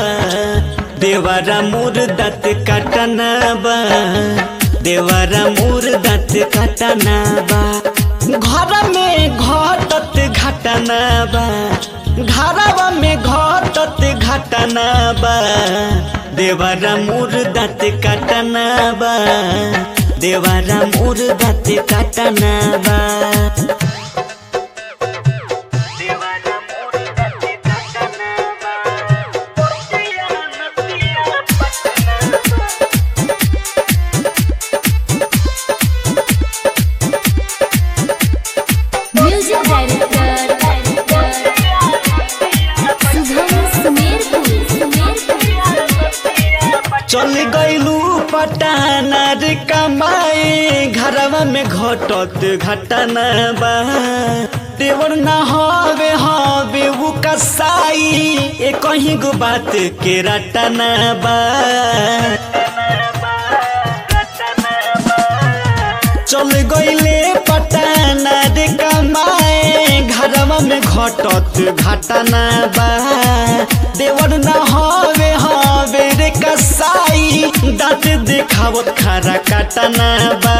देवारा मोर दाँत काटना बा देवारा मोर दाँत काटना बा घर में घटत घटना बा घरवा में घटत घटना बा देवारा मोर दाँत काटना बा देवारा मोर दाँत काटना बा देवारा मोर दाँत काटना बा पोतिया नतिया पटना म्यूजिक डायरेक्टर शुभम सुमेरपुर चल गईलू पटाना रे कमाए घरवा में घटत घटना बा देवर ना हवे हवे उ कसाई ए कहीं गो बात के रटना बा चल गईले पटाना रे कमाए घरवा में घटत घटना बा देवर ना हवे हवे रे कसाई दाँत देखावत खारा काटना बा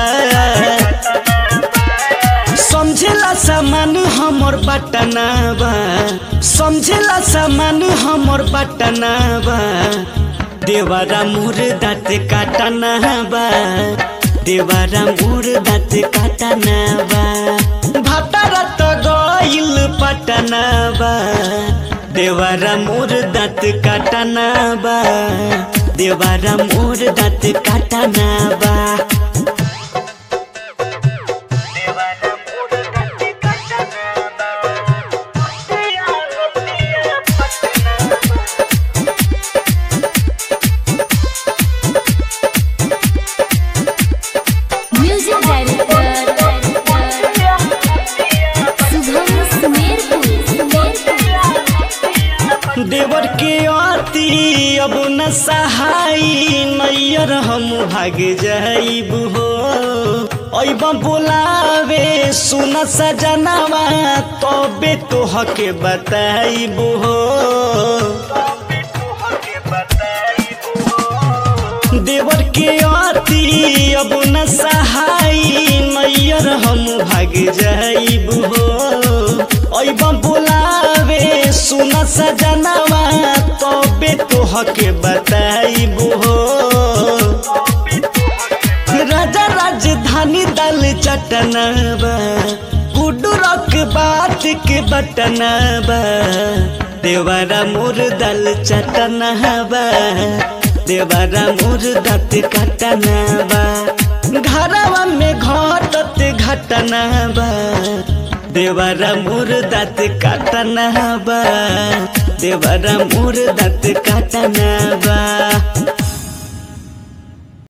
समझेला सामान हमर बटना बा समझेला सामान हमर बटना बा देवारा मोर दाँत काटना बा देवारा मोर दाँत काटना बा भातारा त गइल पटना बा देवारा मोर दाँत काटना बा देवारा मोर दाँत काटना बा म्यूजिक डायरेक्टर शुभम सुमेरपुर देवर के अति अब न सहाई नैयर हम भाग जाइब हो अब बोलावे सुन सजनावा तबे तोह के बताइब हो देवर के अति अब न सहाई नैयर हम भाग जाइब हो अब बोलावे सुन सजनावा तबे तोह के बताइब हो राजा राजधानी दल चटनाबा गुडुरक बात के बटनाबा देवारा मोर दल चटनाबा देवारा मोर दत कटनाबा घरवा में घटत घटनाबा देवारा मोर दत कटनाबा देवारा मोर दत कटनाबा